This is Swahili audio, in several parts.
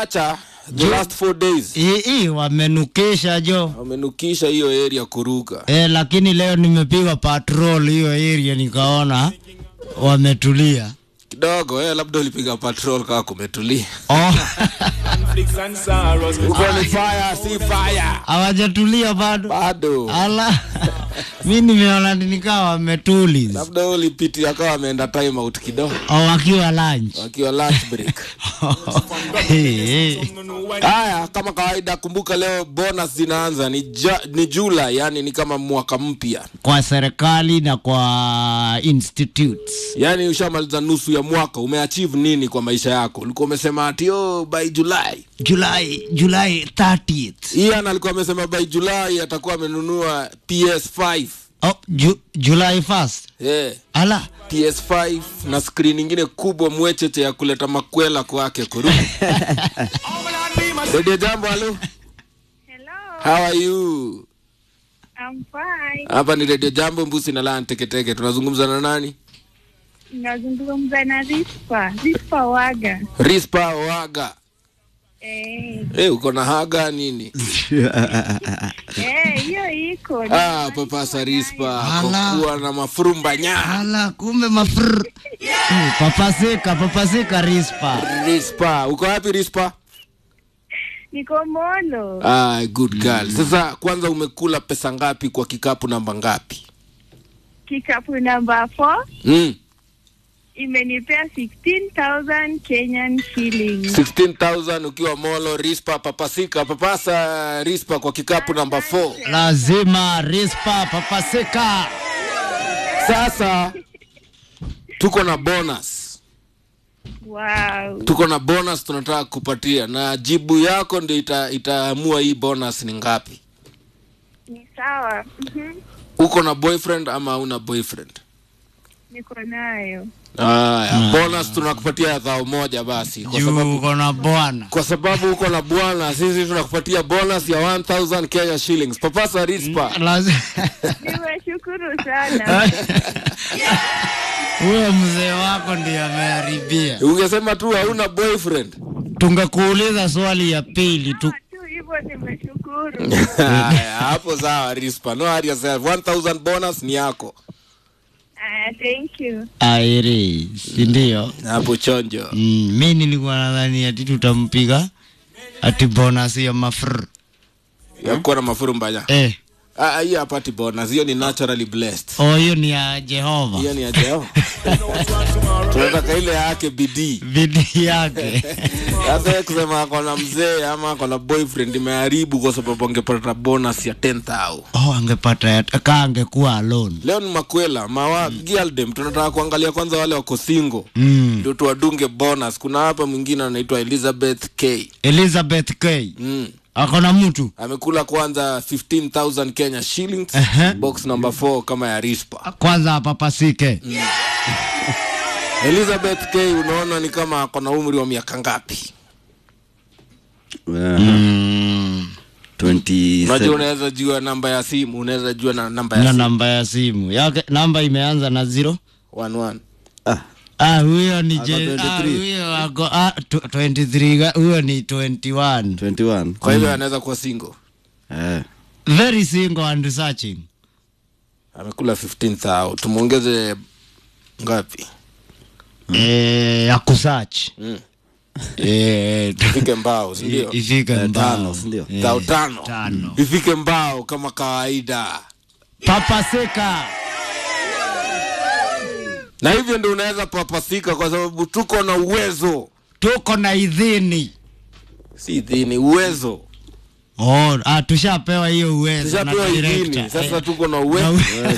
wamechacha the last four days hii hii wamenukisha jo wamenukisha hiyo area kuruka e, lakini leo nimepiga patrol hiyo area nikaona wametulia kidogo eh, labda ulipiga patrol kaa kumetulia oh. uko ni fire si fire hawajatulia bado bado ala mi nimeona nikawa wametuli labda wewe ulipitia akawa ameenda time out kidogo wakiwa lunch wakiwa lunch break hey, hey. haya kama kawaida kumbuka leo bonus zinaanza ni, ja, ni Julai yani ni kama mwaka mpya kwa serikali na kwa institutes yani ushamaliza nusu ya mwaka umeachieve nini kwa maisha yako ulikuwa umesema ati oh, by July July July 30th Ian alikuwa amesema by July atakuwa amenunua PS5 oh, ju, July 1st yeah. ala PS5 na screen ingine kubwa mwecheche ya kuleta makwela kwake kurudi. Radio Jambo, halo. Hello, How are you? I'm fine. Hapa ni Radio Jambo Mbusi na Lan Teketeke. Tunazungumza na nani? Nazungumza na Rispa, Rispa Waga. Rispa Waga. Eh, Eh, uko na haga nini? eh, hiyo iko. Ah, papasa Rispa Ala. kuwa na mafurumba nya. ala kumbe mafr Eh, papasika papasika rispa Rispa, uko wapi Rispa? Niko Molo. Ah, good girl. Sasa kwanza umekula pesa ngapi kwa kikapu namba ngapi? Kikapu namba 4 Mm. imenipea 16,000 Kenyan shillings. 16,000 ukiwa Molo, Rispa, papasika, papasa Rispa kwa kikapu namba 4. lazima rispa papasika Sasa tuko na bonus, Wow. tuko na bonus tunataka kupatia, na jibu yako ndio ita, itaamua hii bonus ni ngapi. Ni sawa. Mhm. Uko na boyfriend ama una boyfriend? Niko nayo. Aya, bonus tunakupatia dhao moja basi, kwa sababu juu uko na bwana kwa sababu uko na bwana, sisi tunakupatia bonus ya 1000 Kenya shillings. Papasa Rispa. Lazi- Nimeshukuru sana. huyo mzee wako ndiye ameharibia Ungesema tu hauna boyfriend. tungekuuliza swali ya pili tu Tu hivyo nimeshukuru. Haya, hapo sawa Rispa. No hurry yourself. 1000 bonus ni yako. Ah, thank you. airi sindio Hapo chonjo. mm, mi nilikuwa nadhani ati tutampiga ati bonus ya mafr Ya kuwa na mafuru mbaya. eh. Ah, hiyo hapati bonus. Hiyo ni naturally blessed. oh, hiyo ni ya jehova Hiyo ni ya Jehova. Tunataka ile yake bidii. bidii yake Sasa yeye kusema ako na mzee ama ako na boyfriend imeharibu kwa sababu angepata bonus ya 10000. oh, angepata ya- ka angekuwa alone Leo ni makwela, mawa Gialdem tunataka kuangalia kwanza wale wako single. mm. Ndio tuwadunge bonus. Kuna hapa mwingine anaitwa Elizabeth K. elizabeth k Mm. ako na mtu amekula kwanza 15000 Kenya shillings Ehe. box number 4 kama ya Rispa. kwanza apapasike Elizabeth K unaona ni kama ako na umri wa miaka ngapi? mm. Unajua unaweza jua namba ya simu, unaweza jua na namba ya na simu. namba ya simu yake namba imeanza na zero 11. ah huyo ni Ako je, 23. ah, huyo ako ah, tw- 23 ga- huyo ni 21 21 Kwa hivyo anaweza kuwa single. eh. very single and searching Amekula 15000. Tumuongeze ngapi? eh, ya kusearch Mm. eh, tu- Ifike mbao, si ndio? ifike Eh, mbao. tano, si ndio? Eh, Tao tano. tano. Ifike mbao kama kawaida. papasika Na hivyo ndio unaweza papasika kwa sababu tuko na uwezo. tuko na idhini Si dhini, uwezo. oh, ah, tushapewa hiyo uwezo na Tushapewa idhini. director. Sasa Eh, tuko na uwezo.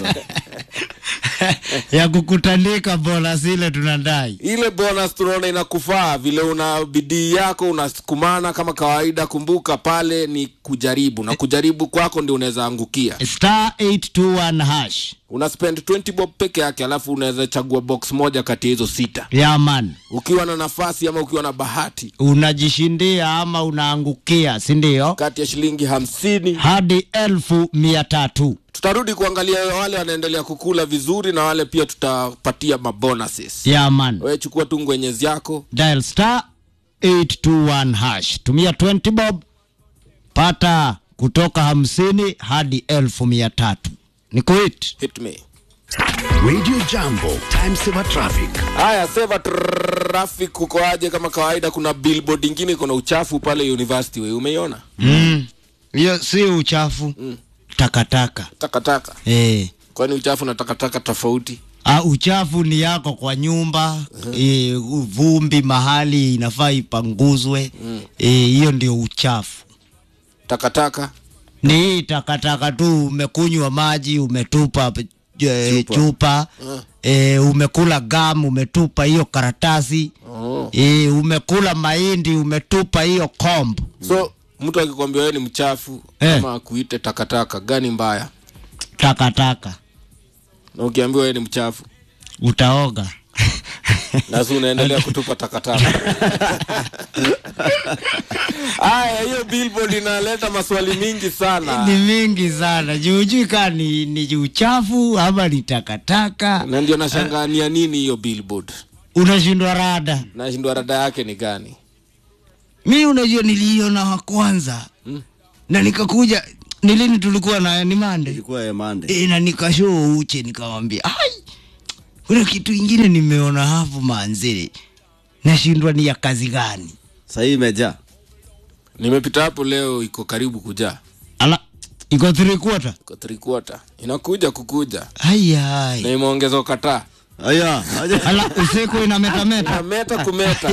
ya kukutandika bola zile tunadai ile bonus tunaona inakufaa vile una bidii yako unasukumana kama kawaida kumbuka pale ni kujaribu na kujaribu kwako ndio unaweza angukia star 821 hash una spend 20 bob peke yake alafu unaweza chagua box moja kati ya hizo sita ya man ukiwa na nafasi ama ukiwa na bahati unajishindia ama unaangukia sindio kati ya shilingi hamsini hadi elfu mia tatu tutarudi kuangalia wale wanaendelea kukula vizuri na wale pia tutapatia mabonuses ya man wewe chukua tu ngwenyezi yako dial star 821 hash. Tumia 20 bob, pata kutoka hamsini hadi elfu mia tatu. Ni kuit hit me Radio Jambo, time saver traffic. haya seva traffic kuko aje kama kawaida kuna billboard ingine iko na uchafu pale university we umeiona hiyo si uchafu takataka takataka eh. kwani uchafu na takataka tofauti Ah, uchafu ni yako kwa nyumba eh, vumbi mahali inafaa ipanguzwe eh, hiyo ndio uchafu. takataka Ni hii takataka tu, umekunywa maji umetupa eh, chupa, chupa eh, umekula gam umetupa hiyo karatasi oh. eh, umekula mahindi umetupa hiyo komb. so mtu akikwambia wewe ni mchafu Eh. ama akuite takataka gani mbaya Takataka na ukiambiwa wewe ni mchafu utaoga na si unaendelea kutupa takataka haya hiyo billboard inaleta maswali mingi sana ni mingi sana juujui kaa ni, ni uchafu ama ni takataka na ndio nashangania nini hiyo billboard unashindwa rada nashindwa rada yake ni gani mi unajua niliiona wa kwanza Mm. na nikakuja nilini tulikuwa na ni mande ilikuwa ya Monday. e, na nikashoo uche nikamwambia ai kuna kitu ingine nimeona hapo manzili nashindwa ni ya kazi gani Sasa hii imejaa. nimepita hapo leo iko karibu kujaa ala iko three quarter iko three quarter inakuja kukuja ai na ai imeongezwa kataa Aya, aje. ala usiku inametameta na meta kumeta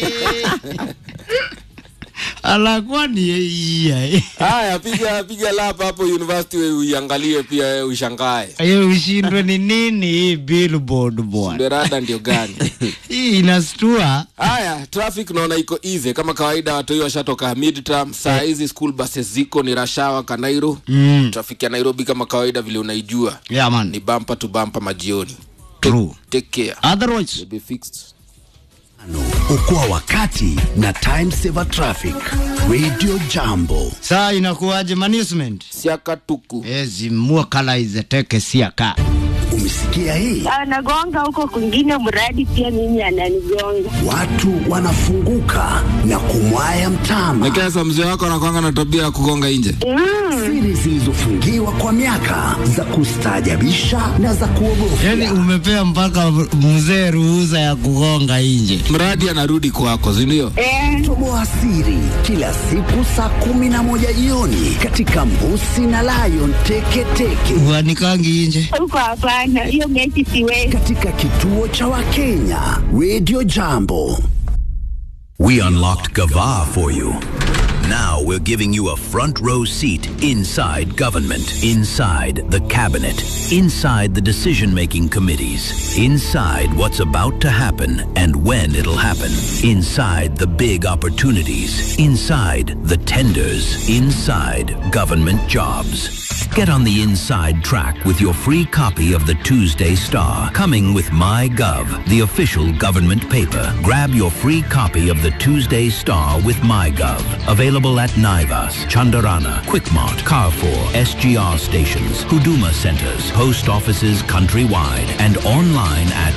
ala kwani iya haya piga piga lapa hapo university we uiangalie pia wewe ushangae hiyo ushindwe ni nini hii billboard bwana ndio rada ndio gani hii inastua haya traffic naona iko easy kama kawaida watu hiyo washatoka midterm saa hizi school buses ziko ni rashawa kanairo mm. traffic ya nairobi kama kawaida vile unaijua yeah, man. ni bumper to bumper majioni True. take care otherwise You'll be fixed Okoa wakati na time saver traffic. Radio Jambo. saa inakuwaje management siakatuku ezimua kala izeteke siaka Umesikia hii? anagonga huko kwingine, mradi pia mimi ananigonga. Watu wanafunguka na kumwaya mtama. nekesa mzee wako anakwanga na tabia ya kugonga nje Siri zilizofungiwa kwa miaka za kustaajabisha na za kuogofya. yani umepea mpaka mzee ruhusa ya kugonga nje mradi anarudi kwako sindio Eh, Toboa siri kila siku saa kumi na moja jioni katika Mbusi na Lion Teketeke uanikangi nje huko hapana, hiyo mechi siwezi. katika kituo cha Wakenya Radio Jambo. We unlocked Gava for you. Now we're giving you a front row seat inside government, inside the cabinet, inside the decision making committees, inside what's about to happen and when it'll happen, inside the big opportunities, inside the tenders, inside government jobs. Get on the inside track with your free copy of the Tuesday Star, coming with MyGov, the official government paper. Grab your free copy of the Tuesday Star with MyGov. Available at Naivas, Chandarana, Quickmart, Carrefour, SGR stations, Huduma centers, post offices countrywide, and online at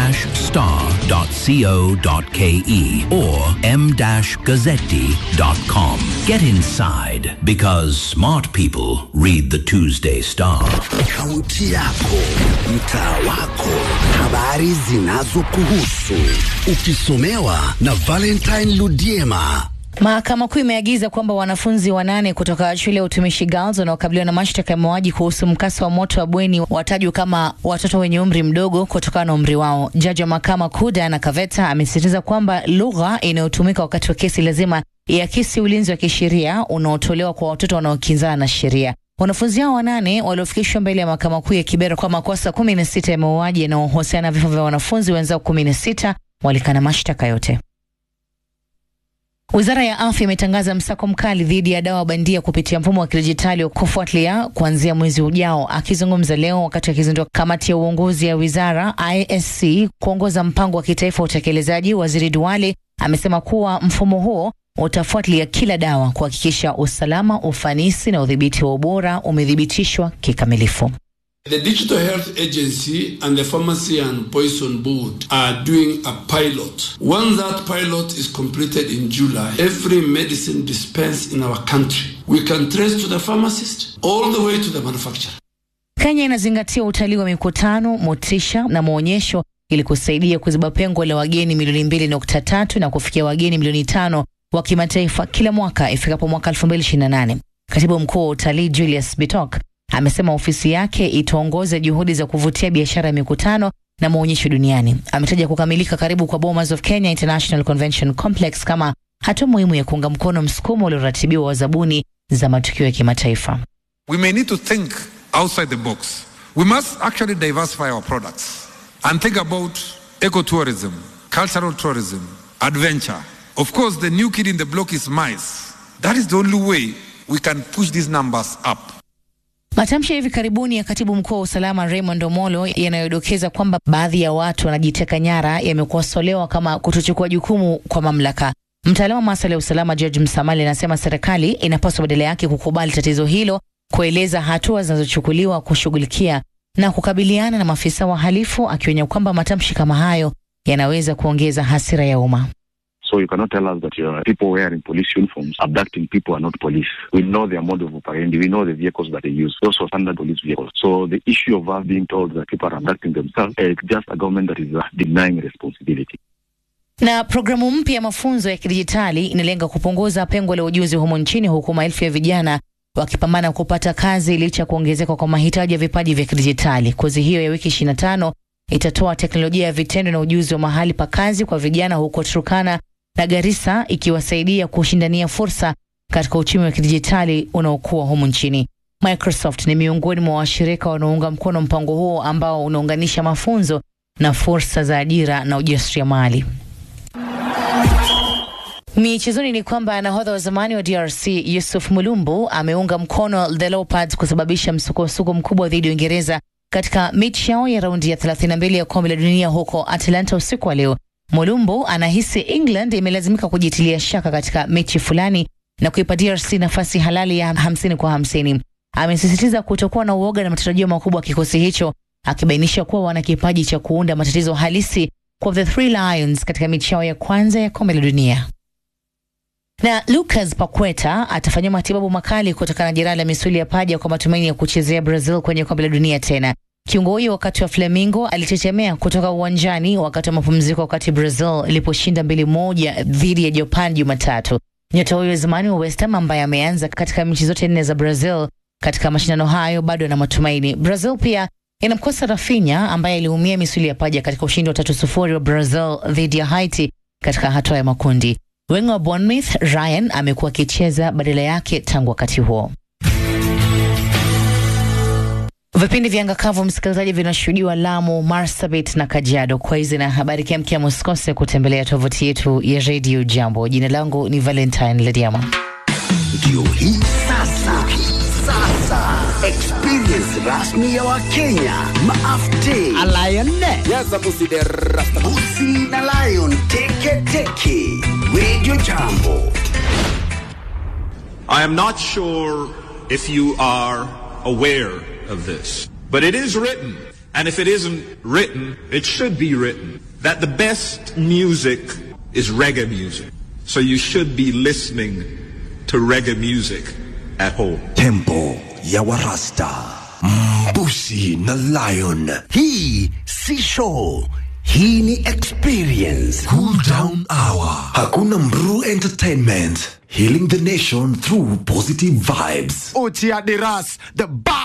the-star.co.ke or m-gazzetti.com. Get inside because smart people read the Tuesday Star. Kaunti yako, mtaa wako, habari zinazokuhusu, ukisomewa na Valentine Ludiema. Mahakama Kuu imeagiza kwamba wanafunzi wanane kutoka shule ya utumishi Girls wanaokabiliwa na mashtaka ya mauaji kuhusu mkasa wa moto wa bweni watajwa kama watoto wenye umri mdogo kutokana na umri wao. Jaji wa mahakama kuu Diana Kaveta amesisitiza kwamba lugha inayotumika wakati wa kesi lazima iakisi ulinzi wa kisheria unaotolewa kwa watoto wanaokinzana na sheria. Wanafunzi hao wanane waliofikishwa mbele ya mahakama kuu ya Kibera kwa makosa kumi na sita ya mauaji yanayohusiana na vifo vya wanafunzi wenzao kumi na sita walikana mashtaka yote. Wizara ya afya imetangaza msako mkali dhidi ya dawa bandia kupitia mfumo wa kidijitali wa kufuatilia kuanzia mwezi ujao. Akizungumza leo wakati akizindua kamati ya uongozi ya wizara ISC kuongoza mpango wa kitaifa wa utekelezaji, waziri Duale amesema kuwa mfumo huo utafuatilia kila dawa kuhakikisha usalama, ufanisi na udhibiti wa ubora umethibitishwa kikamilifu. The Digital Health Agency and the Pharmacy and Poison Board are doing a pilot. Once that pilot is completed in July, every medicine dispensed in our country, we can trace to the pharmacist all the way to the manufacturer. Kenya inazingatia utalii wa mikutano, motisha na maonyesho ili kusaidia kuziba pengo la wageni milioni mbili nukta tatu na kufikia wageni milioni tano wa kimataifa kila mwaka ifikapo mwaka 2028. Katibu mkuu wa utalii Julius Bitok amesema ofisi yake itaongoza juhudi za kuvutia biashara ya mikutano na maonyesho duniani. Ametaja kukamilika karibu kwa Bomas of Kenya International Convention Complex kama hatua muhimu ya kuunga mkono msukumo ulioratibiwa wa zabuni za matukio ya kimataifa. We may need to think outside the box. We must actually diversify our products and think about ecotourism, cultural tourism, adventure. Of course, the new kid in the block is mice. That is the only way we can push these numbers up. Matamshi ya hivi karibuni ya katibu mkuu wa usalama Raymond Omolo yanayodokeza kwamba baadhi ya watu wanajiteka nyara yamekosolewa kama kutochukua jukumu kwa mamlaka. Mtaalamu wa masuala ya usalama George Msamali anasema serikali inapaswa badala yake kukubali tatizo hilo, kueleza hatua zinazochukuliwa kushughulikia na kukabiliana na maafisa wahalifu, akionya kwamba matamshi kama hayo yanaweza kuongeza hasira ya umma. So you cannot tell us that uh, people wearing police uniforms abducting people are not police. We know their mode of operandi. We know the vehicles that they use. Those are standard police vehicles. So the issue of us being told that people are abducting themselves, uh, it's just a government that is uh, denying responsibility. Na programu mpya ya mafunzo ya kidijitali inalenga kupunguza pengo la ujuzi humo nchini, huku maelfu ya vijana wakipambana kupata kazi licha ya kuongezeka kwa mahitaji ya vipaji vya kidijitali. Kozi hiyo ya wiki 25 itatoa teknolojia ya vitendo na ujuzi wa mahali pa kazi kwa vijana huko Turkana na Garissa, ikiwasaidia kushindania fursa katika uchumi wa kidijitali unaokuwa humu nchini. Microsoft ni miongoni mwa washirika wanaounga mkono mpango huo ambao unaunganisha mafunzo na fursa za ajira na ujasiriamali. Michezoni ni kwamba nahodha wa zamani wa DRC Yusuf Mulumbu ameunga mkono the Leopards kusababisha msukosuko mkubwa dhidi ya Uingereza katika mechi yao ya raundi ya 32 ya kombe la dunia huko Atlanta usiku wa leo. Mulumbu anahisi England imelazimika kujitilia shaka katika mechi fulani na kuipa DRC nafasi halali ya hamsini kwa hamsini. Amesisitiza kutokuwa na uoga na matarajio makubwa kikosi hicho, akibainisha kuwa wana kipaji cha kuunda matatizo halisi kwa the Three Lions katika mechi yao ya kwanza ya kombe la dunia na Lucas Paqueta atafanyiwa matibabu makali kutokana na jeraha la misuli ya paja kwa matumaini ya kuchezea Brazil kwenye kombe la dunia tena. Kiungo huyo wakati wa Flamengo alichechemea kutoka uwanjani wakati wa mapumziko, wakati Brazil iliposhinda mbili moja dhidi ya Japan Jumatatu. Nyota huyo zamani wa West Ham ambaye ameanza katika mechi zote nne za Brazil katika mashindano hayo bado ana matumaini. Brazil pia inamkosa Rafinha ambaye aliumia misuli ya paja katika ushindi wa tatu sufuri wa Brazil dhidi ya Haiti katika hatua ya makundi. Wengo wa Bournemouth Ryan amekuwa akicheza badala yake tangu wakati huo. Vipindi vya angakavu msikilizaji, vinashuhudiwa Lamu, Marsabit na Kajiado. Kwa hizi na habari kiamkia, msikose kutembelea tovuti yetu ya redio Jambo. Jina langu ni Valentine Lediama. Ndio hii sasa, sasa experience rasmi ya Wakenya maafte Busi na Lion teke teke Radio Jambo. I am not sure if you are aware of this, but it is written, and if it isn't written, it should be written, that the best music is reggae music. So you should be listening to reggae music at home. Tempo ya Warasta. Mbusi na Lion. Hii si show. Hii ni experience. Cool down hour. Hakuna Mru Entertainment. Healing the nation through positive vibes. Uchi Adiras, the